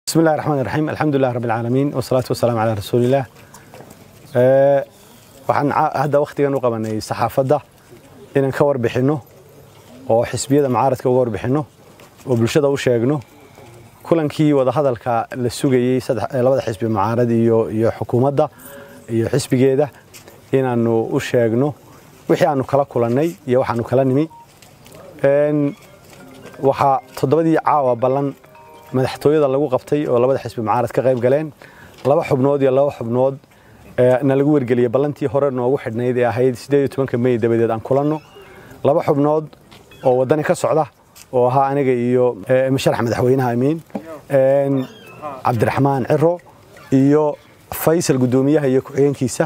بسم الله الرحمن الرحيم الحمد لله رب العالمين والصلاة والسلام على رسول الله waxaan hadda wakhtigan u qabanay saxaafadda inaan ka warbixinno oo xisbiyada mucaaradka uga warbixinno oo bulshada u sheegno kulankii wadahadalka la sugayey labada xisbi mucaarad iyo iyo xukuumadda iyo xisbigeeda inaannu u sheegno wixii aanu kala kulannay iyo waxaanu kala nimi waxaa toddobadii caawa ballan madaxtooyada lagu qabtay oo labada xisbi mucaarad ka qayb galeen laba xubnood iyo laba xubnood na lagu wargeliyey ballantii hore noogu xidhnayd ee ahayd siddeed iyo tobanka mey dabadeed aan kulanno laba xubnood oo waddani ka socda oo ahaa aniga iyo musharax madaxweynaha amiin cabdiraxmaan ciro iyo faysal guddoomiyaha iyo ku-xigeenkiisa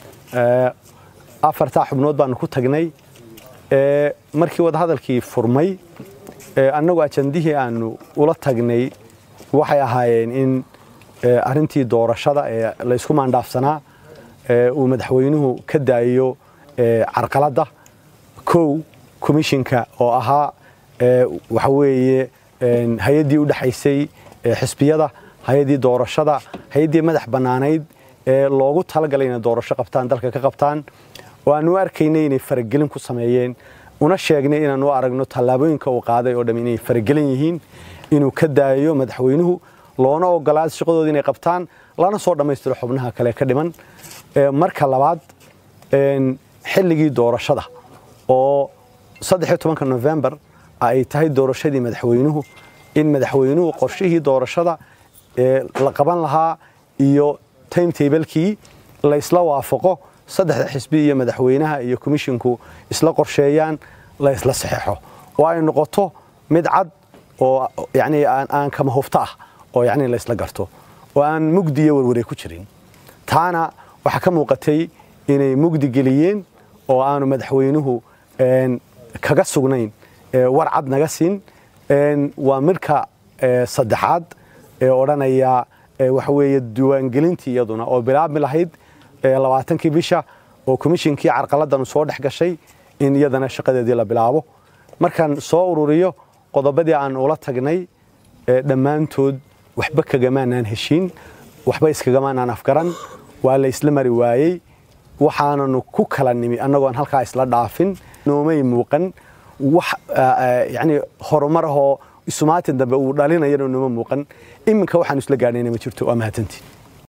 afartaa xubnood baanu ku tagnay markii wadahadalkii furmay annagu ajandihii aanu ula tagnay waxay ahaayeen in arrintii doorashada ee laysku maandhaafsanaa uu madaxweynuhu ka daayo carqaladda kow komishinka oo ahaa waxa weeye hay-addii u dhexaysay xisbiyada hay-addii doorashada hay-addii madax bannaanayd ee loogu talagalay inay doorasho qabtaan dalka ka qabtaan oo aanu u arkaynay inay faragelin ku sameeyeen una sheegnay inaanu u aragno tallaabooyinka uu qaaday oo dham inay faragelin yihiin inuu ka daayo madaxweynuhu loona ogolaad shaqadooda inay qabtaan lana soo dhammaystiro xubnaha kale ka dhiman marka labaad xilligii doorashada oo saddexiyo tobanka nofembar ay tahay doorashadii madaxweynuhu in madaxweynuhu qorshihii doorashada la qaban lahaa iyo timetablekii la isla waafaqo saddexda xisbi iyo madaxweynaha iyo komishinku isla qorsheeyaan la isla saxeexo oo ay noqoto mid cad oo yani aan kama hufto ah oo yani la isla garto oo aan mugdi iyo warwaray ku jirin taana waxaa ka muuqatay inay mugdi geliyeen oo aanu madaxweynuhu kaga sugnayn war cad naga siin waa midka saddexaad ee odhanaya waxa weeye diiwaangelintii iyaduna oo bilaabmi lahayd labaatankii bisha oo komishinkii carqaladanu soo dhex gashay in iyadana shaqadeedii la bilaabo markaan soo ururiyo qodobadii aan ula tagnay dhammaantood waxba kagamaanaan heshiin waxba iskagamaanaan afgaran waa la isla mari waayey waxaananu ku kala nimi annagoon halkaa isla dhaafin noomay muuqan wax yani horumar ahoo isumaatin dambe uu dhalinayana nooma muuqan iminka waxaan isla gaadhayna ma jirto waa mahadsantiin